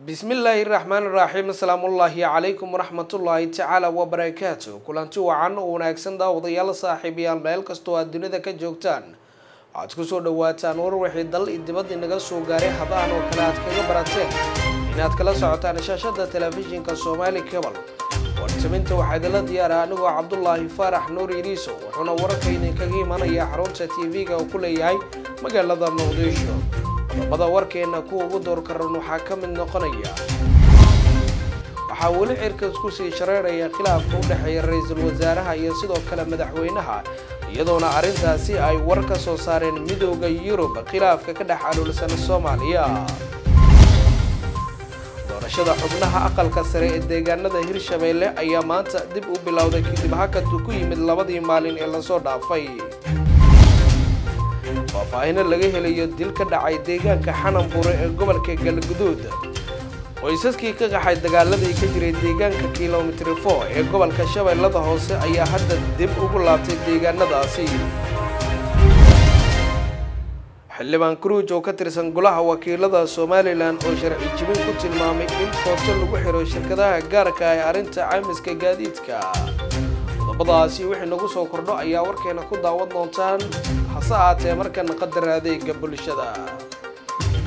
bismillaahi raxmaani raxiim asalaamullaahi calaykum waraxmatullaahi tacaala wabarakaatu kulanti wacan oo wanaagsan daawadayaal saaxiibayaal meel kastoo aad dunida ka joogtaan waxaad kusoo dhawaataan war wixii dal iyo dibad inaga soo gaaray habaan oo kale aad kaga barateen inaad kala socotaan shaashada telefishinka soomaali cebal wartaminta waxaa idinla diyaara anigoo cabdulaahi faarax nuur iliiso wuxuuna wararka idinkaga imanaya xarunta tv-ga uu ku leeyahay magaalada muqdisho qodobada warkeena kuwa ugu doorkaran waxaa ka mid noqonaya waxaa weli cirkas kusii shareeraya khilaafka u dhexeeya ra-iisul wasaaraha iyo sidoo kale madaxweynaha iyadoona arrintaasi ay war ka soo saareen midooda yurub khilaafka ka dhex aluulsan soomaaliya doorashada xubnaha aqalka sare ee deegaanada hirshabeelle ayaa maanta dib u bilowday kadib hakadku ku yimid labadii maalin ee lasoo dhaafay faahfaahino laga helayo dil ka dhacay deegaanka xananbure ee gobolka galguduud qoysaskii ka qaxay dagaaladii ka jiray deegaanka kilomitri four ee gobolka shabeellada hoose ayaa hadda dib ugu laabtay deegaanadaasi xildhibaan kruuj oo ka tirsan golaha wakiilada somalilan oo sharci jibin ku tilmaamay in koonto lagu xiro shirkadaha gaarka ee arrinta caymiska gaadiidka qodobadaasi wixii nagu soo kordho ayaa warkeena ku daawan doontaan hase aatee markan qadar adeega bulshada